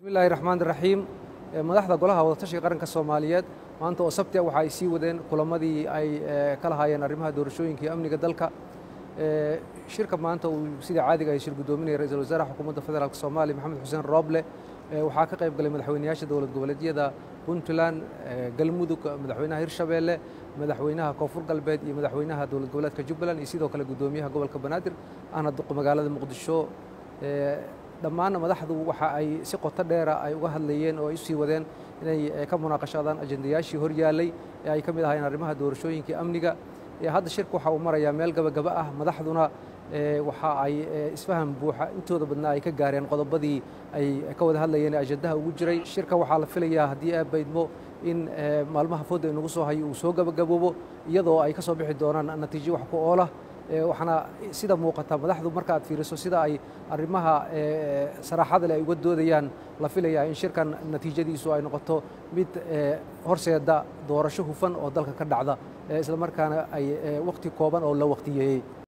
bismillahi raxmaan raxiim madaxda golaha wadatashiga qaranka soomaaliyeed maanta oo sabti waxa ay sii wadeen kulamadii ay ka lahaayeen arrimaha doorashooyinka iyo amniga dalka shirka maanta uu sida caadiga ay shir guddoominaya ra-iisul wasaaraha xukuumadda federaalk soomaaliya maxamed xuseen rooble waxaa ka qayb galay madaxweynayaasha dowlad goboleedyada puntland galmudug madaxweynaha hirshabeelle madaxweynaha koonfur galbeed iyo madaxweynaha dowlad goboleedka jubbaland iyo sidoo kale guddoomiyaha gobolka banaadir ahna magaalada muqdisho dhammaanna madaxdu waxa ay si qoto dheera ay uga hadlayeen oo ay usii wadeen inay ka munaaqashaadaan ajendayaashii hor yaallay ee ay ka mid ahaayeen arrimaha doorashooyinka iyo amniga hadda shirka waxa uu marayaa meel gabagaba ah madaxduna waxa ay isfaham buuxa intooda badnaa ay ka gaareen qodobadii ay ka wada hadlayeen ee ajendaha ugu jiray shirka waxaa la filayaa haddii aabaydmo in maalmaha fooda inagu soo hayo uu soo gabagaboobo iyadoo ay ka soo bixi doonaan natiijo wax ku oolah waxaana sida muuqata madaxdu marka aad fiiriso sida ay arrimaha saraaxada leh ay uga doodayaan la filayaa in shirkan natiijadiisu ay noqoto mid horseeda doorasho hufan oo dalka ka dhacda isla markaana ay wakhti kooban oo la wakhtiyeeyey